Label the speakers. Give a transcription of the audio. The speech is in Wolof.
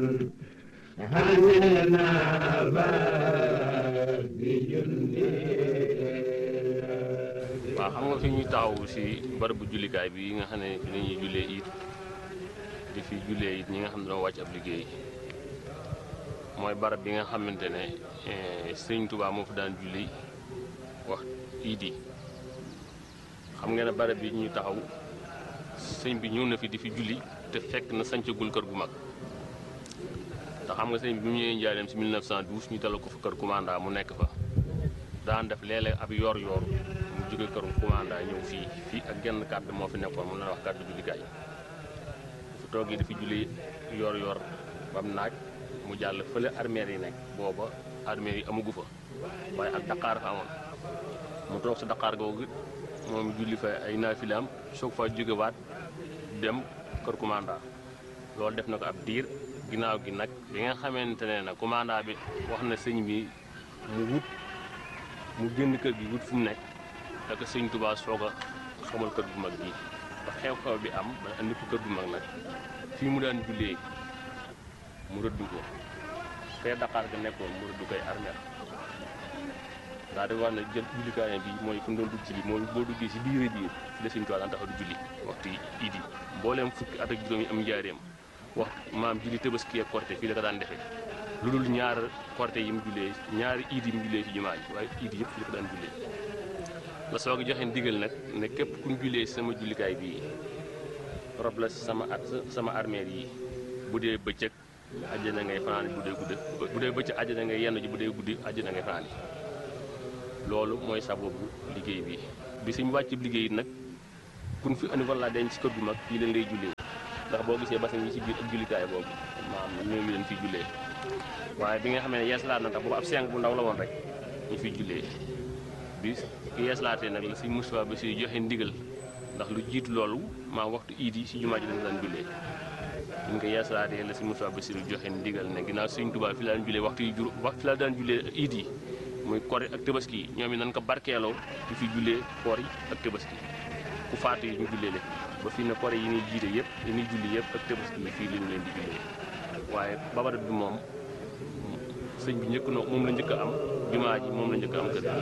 Speaker 1: waaw xam nga fi ñu taxaw si barabu jullikaay bi nga xam ne fi la ñuy jullee it di fi jullee it ñi nga xam ne dama wàcc ab liggéey mooy barab bi nga xamante ne sëñ Tuubaa moo fa daan julli wax iid yi xam nga ne barab bi ñu taxaw sëñ bi ñëw na fi di fi julli te fekk na sancagul kër gu mag te xam nga sëñ bi bi mu ñëwee njaareem si 1912 ñu dalal ko fa kër commanda mu nekk fa daan def léeg-léeg ab yor yor mu jóge kër commanda ñëw fii fii ak genn kàddu moo fi nekkoon mu la wax kàddu jullikaay fu toogee di fi julli yor yor bam naaj mu jàll fële armeer yi nekk booba armeer yi amagu fa waaye ak daqaar fa amoon mu toog sa daqaar googu moom julli fa ay naafilaam soog fa jógewaat dem kër commanda loolu def na ko ab diir ginnaaw gi nag bi nga xamante ne nag commanda bi wax na sëñ bi mu wut mu génn kër gi wut fu mu nekk ak sëñ Tuubaa soog a xamal kër gu mag gi ba xew-xew bi am ba andi ko kër gu mag nag fii mu daan jullee mu rëdd ko fee Dakar ga nekkoon mu rëdd koy armeel daa di wax ne jël jullikaay bi mooy fu mu doon dugg ci bi mooy boo duggee si biir biir fi la sëñ Tuubaa daan taxaw di julli waxtu iid yi mbooleem fukki at ak juróom yi am njaareem wax maam julli Tabaski ak Korité fii la ko daan defee lu dul ñaar Korité yi mu jullee ñaari iid yi mu jullee ci jumaa ji waaye iid yëpp fii la ko daan jullee la soog a joxe ndigal nag ne képp ku ñu jullee sama jullikaay bii rob la sama at sama armeel yi bu dee bëccëg àjjana ngay fanaan bu dee guddi bu dee bëccëg àjjana ngay yenn ji bu dee guddi àjjana ngay fanaan loolu mooy sababu liggéey bi bi suñu wàcc liggéey nag kun fi andi walla denc ci kër gu mag fii leen ngay jullee ndax boo gisee basin yi ci biir ak jullikaay boobu maam ñoo ngi leen fiy jullee waaye bi nga xam ne yeeslaat na tax boobu ab seng bu ndaw la woon rek ñu fiy jullee bi ki yeeslaatee nag la suñ Moustapha ba si joxe ndigal ndax lu jiitu loolu maa waxtu iid yi si jumaa ji dañ daan jullee ñu ko yeeslaatee la suñ Moustapha ba si joxe ndigal ne ginnaaw suñ Tuubaa fi la daan jullee waxtu yi jur wax fi la daan jullee iid yi muy kori ak tabaski yi ñoom it nañ ko barkeeloo di fi jullee koor yi ak tabaski ku faatu yi ñu jullee leen ba fii ne kori yi ñuy jiite yëpp yi ñuy julli yëpp ak tabaski yi fii lañu leen di jullee waaye babarat bi moom sëñ bi njëkk na moom la njëkk a am jumaa ji moom la njëkk a am kër